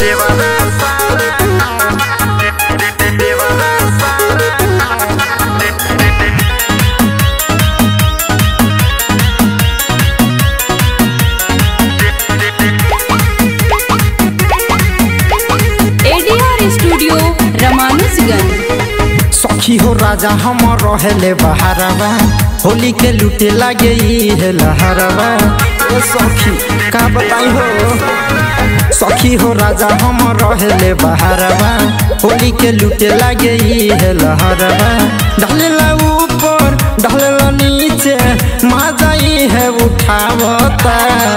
ADR studio रमानुजगंज सखी हो राजा हम रहेले बहारवा होली के लूटे लागे ई है लहरवा ए सखी का बताई हो सखी हो राजा हम रहेले बहारवा होली के लूटे लागे ई है लहरवा ढलेला ऊपर ढलेला नीचे मजा ई है उठावता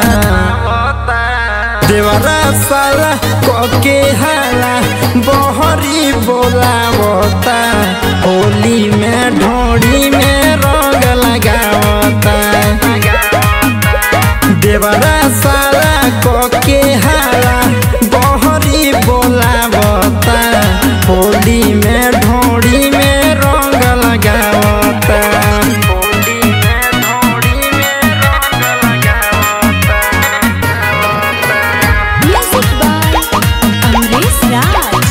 देवरा साला कोके हाला बहरी बोलावता होली में ढोड़ी में रंग लगावता देवरा साला कोके हाला बहरी बोलावता होली में ढोड़ी में रंग लगावता होली में ढोड़ी में रंग लगावता म्यूजिक बाय अमरीश राज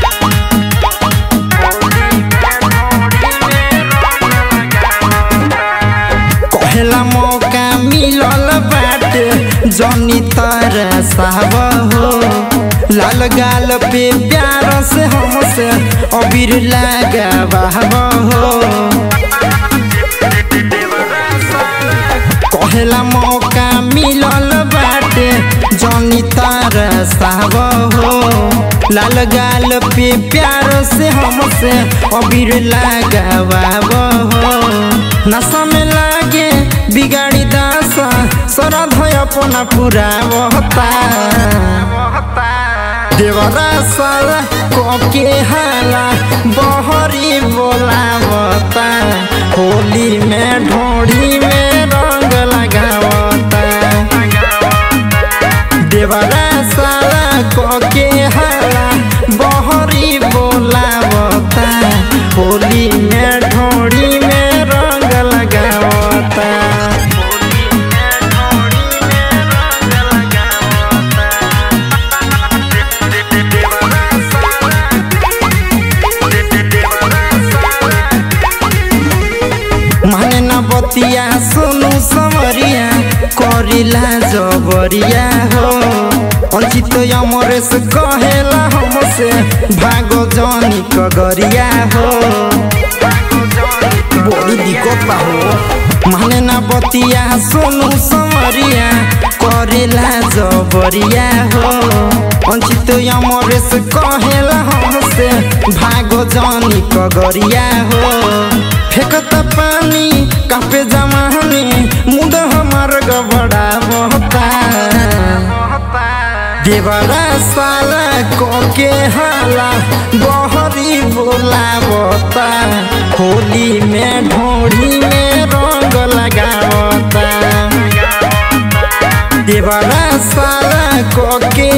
कहेला मौका मिलल बाटे जनी तर साहब हो लाल गाल पे प्यार से हमसे अबीर लगा हो कहेला मौका मिलल बाटे जनी तर साहब हो लाल गाल पे प्यार से हमसे अबीर लगा हो नशा में लागे बिगाड़ी दासा सरध अपना पूरा बहता देवरा साला कोके हाला बहरी बोलावता होली में ढोड़ी में रंग लगावता देवरा साला कोके हाला बहरी बोलावता होली में ढोड़ी में रंग लगावता माने न बतिया सुनु समरिया करिला जबरिया हो अंचित अमरेश कहेला हमसे भागो जनी कगरिया हो बड़ी दिक्कत बा हो माने न बतिया सुनु समरिया करिला जबरिया हो अंचित अमरेश कहेला हमसे भागो जनी कगरिया हो फेकत पानी कापे जमानी मुंड हमार गबड़ा बहता देवरा साला कोके हाला बहरी बोलावता होली में ढोड़ी में रंग लगावता देवरा साला कोके